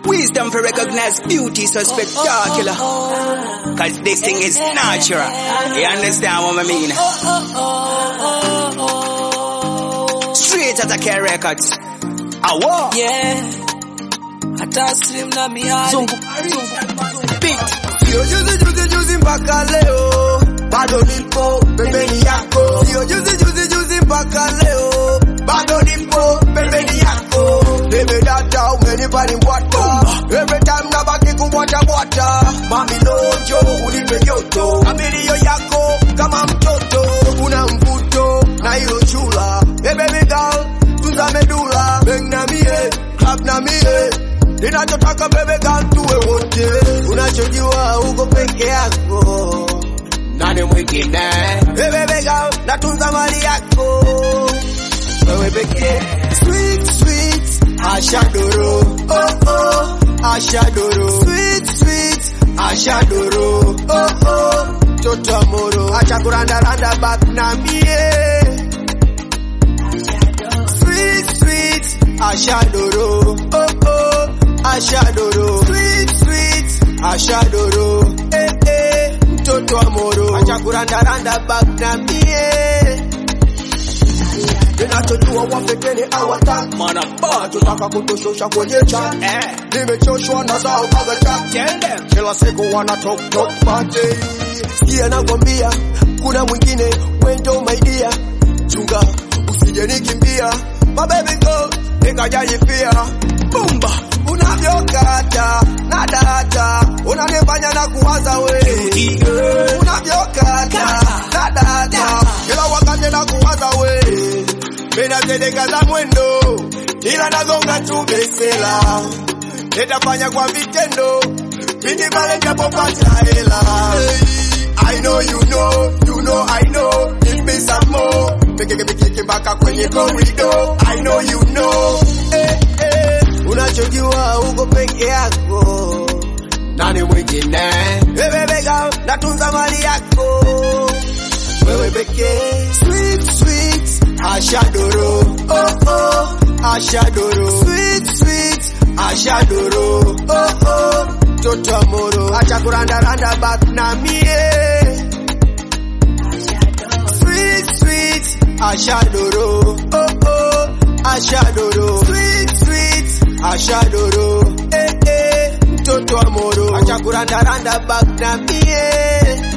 Wisdom for recognize beauty so spectacular. Cause this thing is natural. You understand what I mean? Straight out of K Records. Awo. Yeah. Hata slim na miadi. Zungu. Beat. Sio juzi juzi juzi mpaka leo bado nipo pembeni yako. Sio juzi juzi juzi mpaka leo bado nipo pembeni yako. Baby data umenipa ni mbwata. Every time nabaki kubwata bwata. Mami lonjo unipe joto. Abilio yako kama mtoto una mvuto na hilo chula. Hey baby girl tunza medula. Bang na mie, clap na mie. Ninachotaka bebe girl tuwe wote. Unachojua uko peke yako. Nani mwingine? Hey baby girl natunza mali yako. Wewe pekee. Sweet sweet Ashadoro. Oh oh Ashadoro. Sweet sweet Ashadoro. Oh oh Toto amoro. Acha kuranda randa back na mie. Sweet sweet Ashadoro. Oh oh Ashadoro. Sweet sweet Ashadoro. Eh eh mtoto amoro. Acha kuranda randa back na mie. Ninachojua wapekeni hawataki Man, I'm bad. Tunataka kutushusha kwenye chat Eh. Nimechoshwa na zao baga chat Tell them. kila siku wana talk talk party. Sikia nakwambia, kuna mwingine wendo maidia, chunga usije nikimbia, my baby go nikajajifia. Bumba unavyokata na data unanifanya na kuwaza we unavyokata na data kila wakati na kuwaza we minazedeka za mwendo ila nagonga tu besela nitafanya kwa vitendo pindi pale japopata hela I know you know, you know I know, give me some more. Pikike pikike mpaka kwenye corridor. I know you know, eh, eh. Unachojua uko peke yako, nani mwingine? Hey, baby girl, natunza mali yako, wewe pekee. Sweet sweet, Ashadoro, oh oh, Ashadoro, sweet sweet, Ashadoro, oh oh, toto amoro, acha kuranda randa back na mie. Sweet sweet, Ashadoro, oh oh, Ashadoro, sweet sweet, Ashadoro, eh eh, mtoto amoro, acha kuranda randa back na mie.